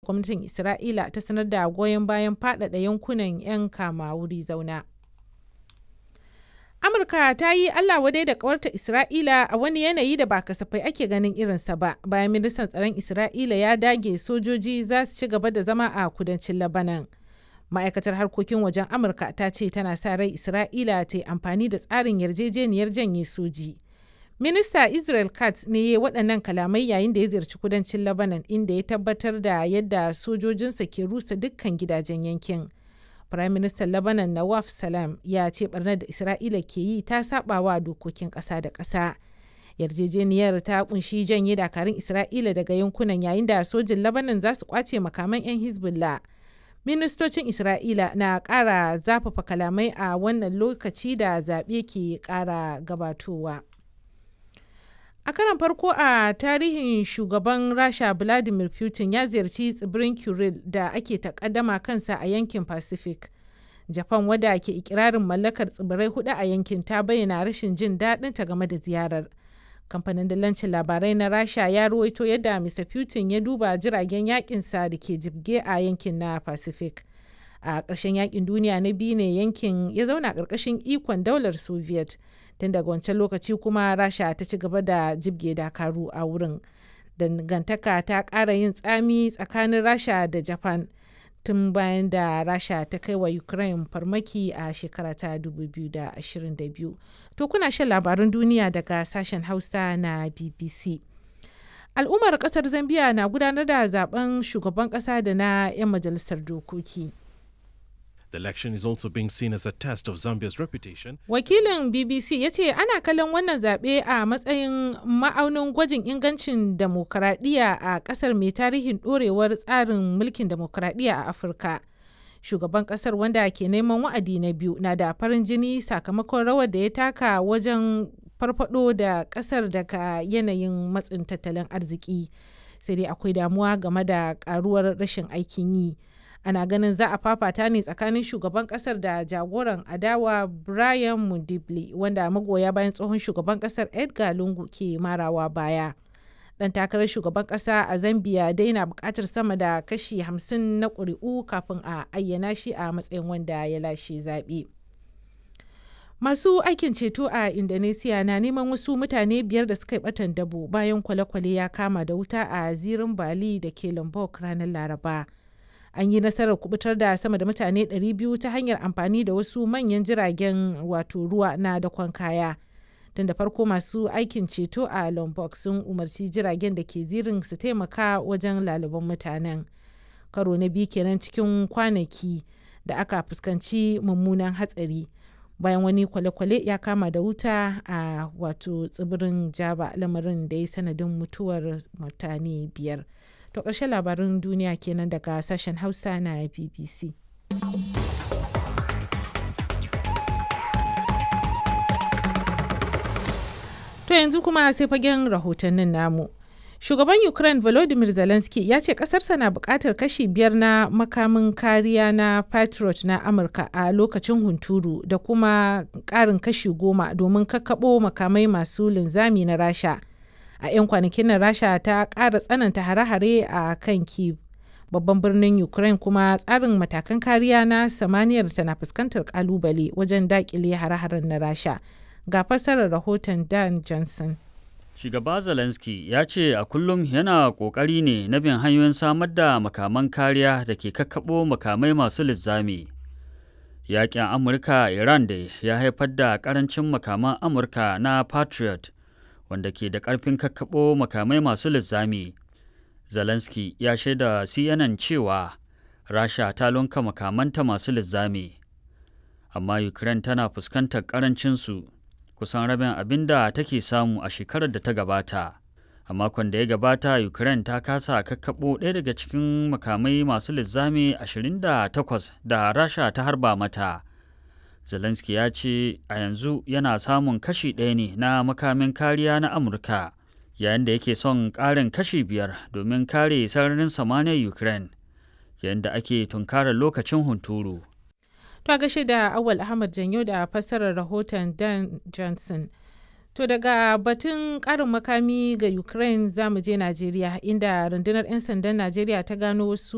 gwamnatin Isra'ila ta sanar da goyon bayan faɗaɗa yankunan 'yan kama wuri zauna. Amurka ta yi Allah wadai da kawarta Isra'ila a wani yanayi da ba kasafai ake ganin irinsa ba bayan ministan tsaron Isra'ila ya dage sojoji za su ci gaba da zama a kudancin Labanan. Ma'aikatar harkokin wajen Amurka ta ce tana sa rai Isra'ila ta yi amfani da tsarin yarjejeniyar janye soji. Minista Israel Katz ne ya waɗannan kalamai yayin da ya ziyarci kudancin Labanan inda ya tabbatar da yadda sojojinsa ke rusa dukkan gidajen yankin. Prime Minister Lebanon Nawaf Salam ya ce barnar da Isra'ila ke yi ta saba wa dokokin ƙasa da ƙasa. Yarjejeniyar ta kunshi janye dakarun Isra'ila daga yankunan yayin da sojin Lebanon za su kwace makaman 'yan Hezbollah. Ministocin Isra'ila na ƙara zafafa kalamai a wannan lokaci da zaɓe ke ƙara gabatowa. A karan farko a tarihin shugaban Rasha Vladimir Putin ya ziyarci tsibirin Kuril da ake takaddama kansa a yankin Pacific. Japan wadda ke ikirarin mallakar tsibirai hudu a yankin ta bayyana rashin jin daɗin ta game da ziyarar. Kamfanin dalancin labarai na Rasha ya ruwaito yadda Mr. Putin ya duba jiragen yakinsa da ke jibge a yankin na Pacific. A ƙarshen yakin duniya na biyu ne yankin ya zauna ƙarƙashin ikon daular Soviet. tun daga wancan lokaci kuma rasha ta ci gaba da jibge dakaru a wurin dangantaka ta ƙara yin tsami tsakanin rasha da japan tun bayan da rasha ta kai wa ukraine farmaki a shekara ta 2022 to kuna shan labarun duniya daga sashen hausa na bbc al'ummar kasar zambia na gudanar da zaben shugaban kasa da na 'yan majalisar dokoki The election is also being seen as a test of Zambia's reputation. Wakilin BBC ya ce ana kallon wannan zaɓe a matsayin ma'aunin gwajin ingancin demokuraɗiyya a ƙasar mai tarihin ɗorewar tsarin mulkin demokuraɗiyya a Afirka. Shugaban ƙasar wanda ke neman wa'adi na biyu na da farin jini sakamakon rawar da ya taka wajen farfado da ƙasar daga yanayin matsin tattalin arziki. Sai dai akwai damuwa game da ƙaruwar rashin aikin yi. ana ganin za a fafata ne tsakanin shugaban kasar da jagoran adawa brian mundibli wanda magoya bayan tsohon shugaban kasar edgar lungu ke marawa baya dan takarar shugaban kasa a zambia dai na bukatar sama da kashi 50 na ƙuri'u kafin a ayyana shi a matsayin wanda ya lashe zaɓe. masu aikin ceto a indonesia na neman wasu mutane biyar da suka yi batan dabo bayan kwale-kwale ya kama da wuta a zirin bali da ke lombok ranar laraba an yi nasarar kubutar da sama da mutane 200 ta hanyar amfani da wasu manyan jiragen wato ruwa na dakon kaya tun da farko masu aikin ceto a lombok sun umarci jiragen da ke zirin su taimaka wajen laliban mutanen karo na biyu kenan cikin kwanaki da aka fuskanci mummunan hatsari bayan wani kwale-kwale ya kama da wuta a wato tsibirin jaba lamarin da ya sanadin mutuwar mutane biyar To ƙarshen labarin duniya kenan daga sashen Hausa na BBC. To yanzu kuma sai fagen rahotannin namu. Shugaban Ukraine Volodymyr Zelensky ya ce ƙasarsa na buƙatar kashi biyar na makamin kariya na Patriot na Amurka a lokacin hunturu da kuma ƙarin kashi goma domin kakkaɓo makamai masu linzami na Rasha. a 'yan kwanakin nan rasha ta ƙara tsananta hare-hare a kan kiev babban birnin ukraine kuma tsarin matakan kariya na samaniyar tana fuskantar kalubale wajen dakile hare-haren na rasha ga fassarar rahoton dan johnson Shugaba Zelensky ya ce a kullum yana ƙoƙari ne na bin hanyoyin samar da makaman kariya da ke kakkaɓo makamai masu lizzami. Yaƙin Amurka Iran da ya haifar da ƙarancin makaman Amurka na Patriot wanda ke da ƙarfin kakkaɓo makamai masu lizzami. Zelensky ya shaida CNN cewa Rasha ta lunka makamanta masu lizzami, amma Ukraine tana fuskantar ƙarancinsu kusan rabin abin da take samu a shekarar da ta gabata. A makon da ya gabata, Ukraine ta kasa kakkaɓo ɗaya daga cikin makamai masu lizzami 28 da Rasha ta harba mata. Zelensky ya ce a yanzu yana samun kashi ɗaya ne na makamin kariya na Amurka, yayin da yake son ƙarin kashi biyar domin kare sararin samaniyar Ukraine, yayin da ake tunkarar lokacin hunturu. To gashi da Awal Ahmad Janyo da fassarar rahoton Dan Johnson. To daga batun ƙarin makami ga Ukraine za mu je Najeriya inda rundunar 'yan sandan Najeriya ta gano wasu